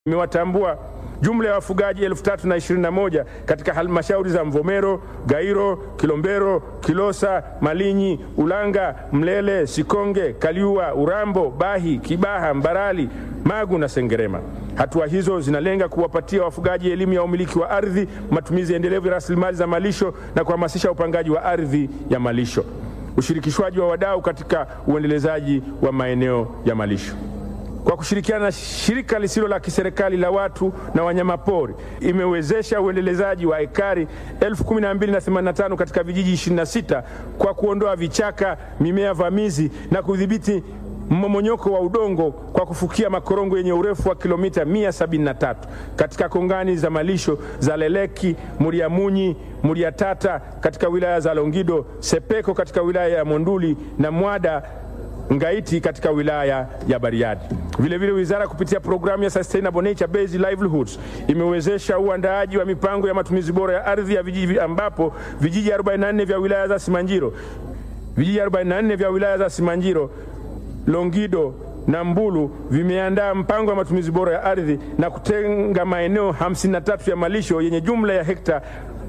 imewatambua jumla ya wafugaji 3021 katika halmashauri za Mvomero, Gairo, Kilombero, Kilosa, Malinyi, Ulanga, Mlele, Sikonge, Kaliua, Urambo, Bahi, Kibaha, Mbarali, Magu na Sengerema. Hatua hizo zinalenga kuwapatia wafugaji elimu ya umiliki wa ardhi, matumizi endelevu ya rasilimali za malisho na kuhamasisha upangaji wa ardhi ya malisho, ushirikishwaji wa wadau katika uendelezaji wa maeneo ya malisho kwa kushirikiana na shirika lisilo la kiserikali la watu na wanyamapori imewezesha uendelezaji wa ekari 1285 katika vijiji 26 kwa kuondoa vichaka, mimea vamizi na kudhibiti mmomonyoko wa udongo kwa kufukia makorongo yenye urefu wa kilomita 173 katika kongani za malisho za Leleki, Muriamunyi, Muriatata katika wilaya za Longido, Sepeko katika wilaya ya Monduli na Mwada Ngaiti katika wilaya ya Bariadi. Vilevile, wizara kupitia programu ya Sustainable Nature Based Livelihoods imewezesha uandaaji wa mipango ya matumizi bora ya ardhi ya vijiji ambapo vijiji 44 vya wilaya za Simanjiro vijiji 44 vya wilaya za Simanjiro, Longido na Mbulu vimeandaa mpango wa matumizi bora ya ardhi na kutenga maeneo 53 ya malisho yenye jumla ya hekta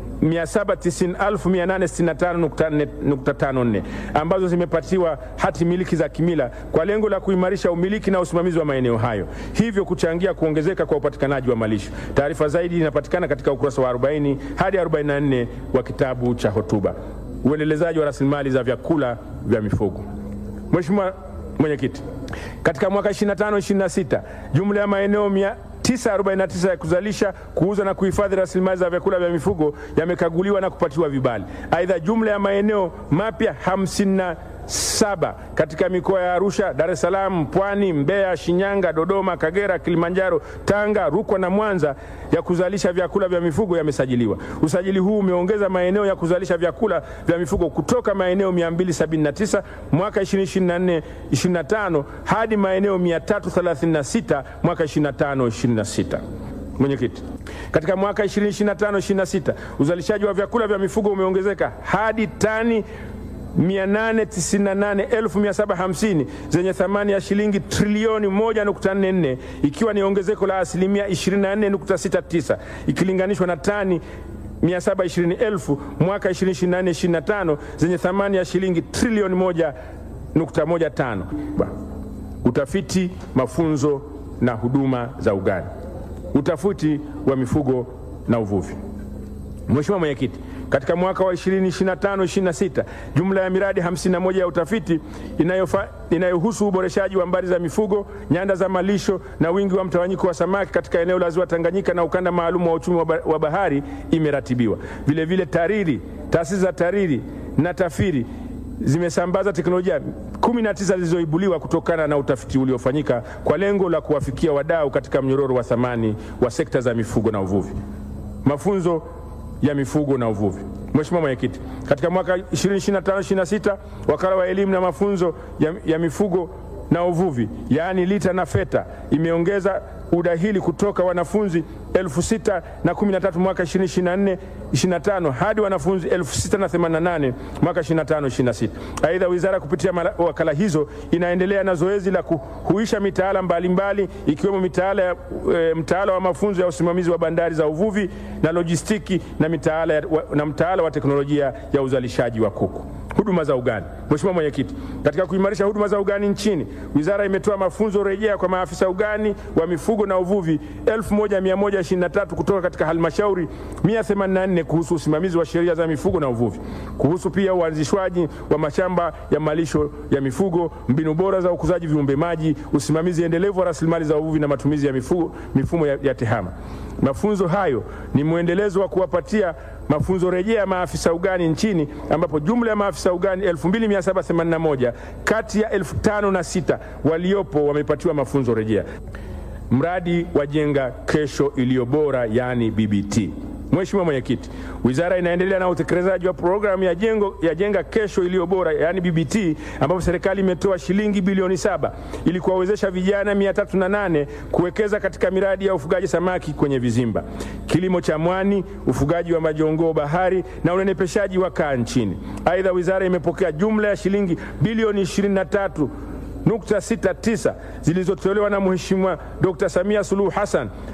790,865.54 ambazo zimepatiwa hati miliki za kimila kwa lengo la kuimarisha umiliki na usimamizi wa maeneo hayo, hivyo kuchangia kuongezeka kwa upatikanaji wa malisho. Taarifa zaidi inapatikana katika ukurasa wa 40 hadi 44 wa kitabu cha hotuba. Uendelezaji wa rasilimali za vyakula vya mifugo. Mheshimiwa Mwenyekiti, katika mwaka 25 26 jumla ya maeneo 949 ya kuzalisha, kuuza na kuhifadhi rasilimali za vyakula vya mifugo yamekaguliwa na kupatiwa vibali. Aidha, jumla ya maeneo mapya 57 katika mikoa ya Arusha, Dar es Salaam, Pwani, Mbeya, Shinyanga, Dodoma, Kagera, Kilimanjaro, Tanga, Rukwa na Mwanza ya kuzalisha vyakula vya mifugo yamesajiliwa. Usajili huu umeongeza maeneo ya kuzalisha vyakula vya mifugo kutoka maeneo 279 mwaka 2024 25 hadi maeneo 336 mwaka 25 26. Mwenyekiti, katika mwaka 2025 26 uzalishaji wa vyakula vya mifugo umeongezeka hadi tani 898,750 zenye thamani ya shilingi trilioni 1.44 ikiwa ni ongezeko la asilimia 24.69 ikilinganishwa na tani 720,000 mwaka 2024/25 zenye thamani ya shilingi trilioni 1.15. Utafiti, mafunzo na huduma za ugani. Utafiti wa mifugo na uvuvi. Mheshimiwa Mwenyekiti, katika mwaka wa 2025-26 jumla ya miradi 51 ya utafiti inayofa, inayohusu uboreshaji wa mbari za mifugo, nyanda za malisho na wingi wa mtawanyiko wa samaki katika eneo la ziwa Tanganyika na ukanda maalum wa uchumi wa bahari imeratibiwa. Vilevile TARIRI, taasisi za TARIRI na TAFIRI zimesambaza teknolojia 19 zilizoibuliwa kutokana na utafiti uliofanyika kwa lengo la kuwafikia wadau katika mnyororo wa thamani wa sekta za mifugo na uvuvi. Mafunzo ya mifugo na uvuvi. Mheshimiwa Mwenyekiti, katika mwaka 2025-26 wakala wa elimu na mafunzo ya, ya mifugo na uvuvi yaani LITA na FETA imeongeza udahili kutoka wanafunzi elfu sita na kumi na tatu mwaka 2024 25 hadi wanafunzi elfu sita na themanini na nane mwaka 25 26. Aidha, wizara kupitia wakala hizo inaendelea na zoezi la kuhuisha mitaala mbalimbali ikiwemo mitaala, e, mtaala wa mafunzo ya usimamizi wa bandari za uvuvi na lojistiki na mitaala, wa, na mtaala wa teknolojia ya uzalishaji wa kuku. Huduma za ugani. Mheshimiwa Mwenyekiti, katika kuimarisha huduma za ugani nchini, wizara imetoa mafunzo rejea kwa maafisa ugani wa mifugo na uvuvi 1123 kutoka katika halmashauri 184 kuhusu usimamizi wa sheria za mifugo na uvuvi, kuhusu pia uanzishwaji wa mashamba ya malisho ya mifugo, mbinu bora za ukuzaji viumbe maji, usimamizi endelevu wa rasilimali za uvuvi na matumizi ya mifugo, mifumo ya, ya tehama. Mafunzo hayo ni mwendelezo wa kuwapatia mafunzo rejea maafisa ugani nchini ambapo jumla ya maafisa ugani 2781 kati ya 5006 waliopo wamepatiwa mafunzo rejea. Mradi wa Jenga Kesho Iliyo Bora, yaani BBT. Mheshimiwa Mwenyekiti, wizara inaendelea na utekelezaji wa programu ya, jengo, ya Jenga Kesho Iliyo Bora yaani BBT ambapo serikali imetoa shilingi bilioni saba ili kuwawezesha vijana 308 kuwekeza katika miradi ya ufugaji samaki kwenye vizimba, kilimo cha mwani, ufugaji wa majongoo bahari na unenepeshaji wa kaa nchini. Aidha, wizara imepokea jumla ya shilingi bilioni 23 nukta sita tisa zilizotolewa na Mheshimiwa Dr. Samia Suluhu Hassan